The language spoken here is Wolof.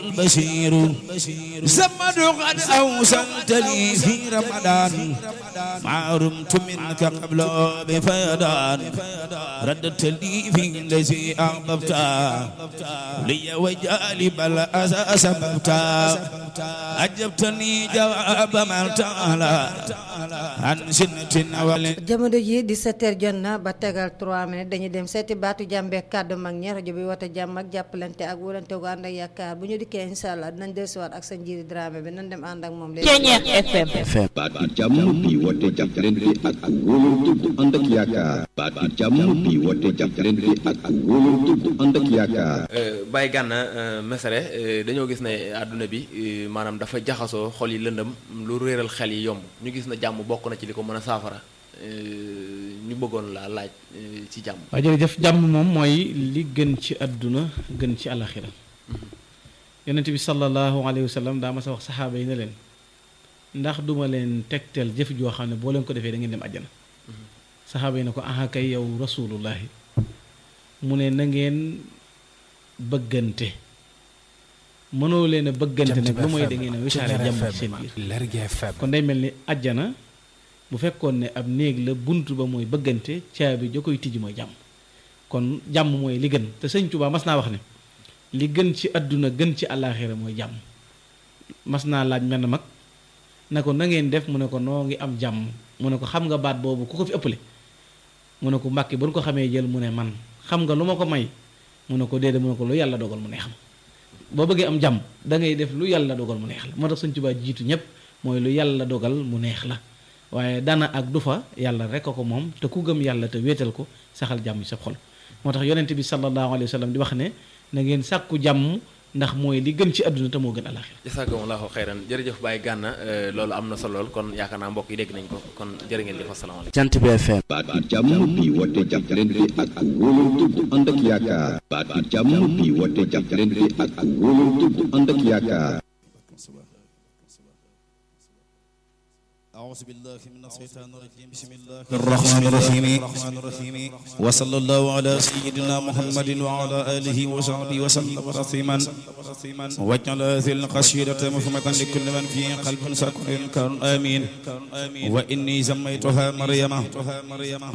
البشير زمد قد أوصلت لي في رمضان ما رمت منك قبل بفيضان ردت لي في الذي أحببت لي وجالب الأسى سببت أجبتني جواب من تعالى عن سنة ولد jamono ji 17h jot na ba tegal 3 minutes dañuy dem seeti baatu jàmbeek kàddu mag ñi rajo bi woote jàmm ak jàppalante ak wóolante gu ànd ak yaakaar bu ñu dikkee incha allah dinañ dellusiwaat ak sa njiiri Dramé bi nañ dem ànd ak moom léegi. Ceeñeex FM baatu jàmm bi woote jàppalante ak wóolante bu ànd ak yaakaar baatu jàmm bi woote jàppalante ak wóolante bu ànd ak yaakaar Baye Gana Messere dañoo gis ne àdduna bi maanaam dafa jaxasoo xol yi lëndëm lu réeral xel yi yomb ñu gis na jàmm bokk na ci li ko mën a saafara ñu bëggoon laa laaj ci jàmm. waaw jërëjëf jàmm moom mooy li gën ci àdduna gën ci alaxira yonent bi sallallahu alayhi wa sallam daa ma sa wax saxaaba yi ne leen ndax duma leen tegtal jëf joo xam ne boo leen ko defee da ngeen dem àjjana saxaaba yi ne ko aha kay yow rasulullahi mu ne na ngeen bëggante mënoo leen a bëggante nag lu mooy da ngeen a wisaare jàmm ci seen biir kon day mel ni àjjana bu fekkoon ne ab néeg la bunt ba mooy bëggante caabi ja koy tijji mooy jàmm kon jàmm mooy li gën te sëñ Tuubaa mas naa wax ne li gën ci àdduna gën ci àllaaxira mooy jàmm mas naa laaj menn mag ne ko na ngeen def mu ne ko noo ngi am jàmm mu ne ko xam nga baat boobu ku ko fi ëppale mu ne ko mbàkki bu nu ko xamee jël mu ne man xam nga lu ma ko may mu ne ko déedéet mu ne ko lu yàlla dogal mu neex ma boo bëggee am jàmm da ngay def lu yàlla dogal mu neex la moo tax sëñ Tuubaa jiitu ñëpp mooy lu yàlla dogal mu neex la waaye dana ak du fa yàlla rek a ko moom te ku gëm yàlla te wéetal ko saxal jàmm ci sa xol moo tax yonent bi sallallahu alayhi wa sallam di wax ne na ngeen sàkku jàmm ndax mooy li gën ci àdduna te moo gën alaxira jazakumullahu xayran jërëjëf Baye Gana loolu am na solo lool kon yaakaar naa mbokk yi dégg nañ ko kon jërë ngeen jëf asalaamaaleykum. Jant bi FM baatu jàmm bi woote jàppalante ak wóolante bu ànd ak yaakaar baatu jàmm bi woote jàppalante ak wóolante bu ànd ak yaakaar أعوذ بالله من الشيطان الرجيم بسم الله الرحمن الرحيم وصلى الله على سيدنا محمد وعلى آله وصحبه وسلم تسليما واجعل هذه القصيدة مفهمة لكل من في قلب سكر كان آمين وإني سميتها مريم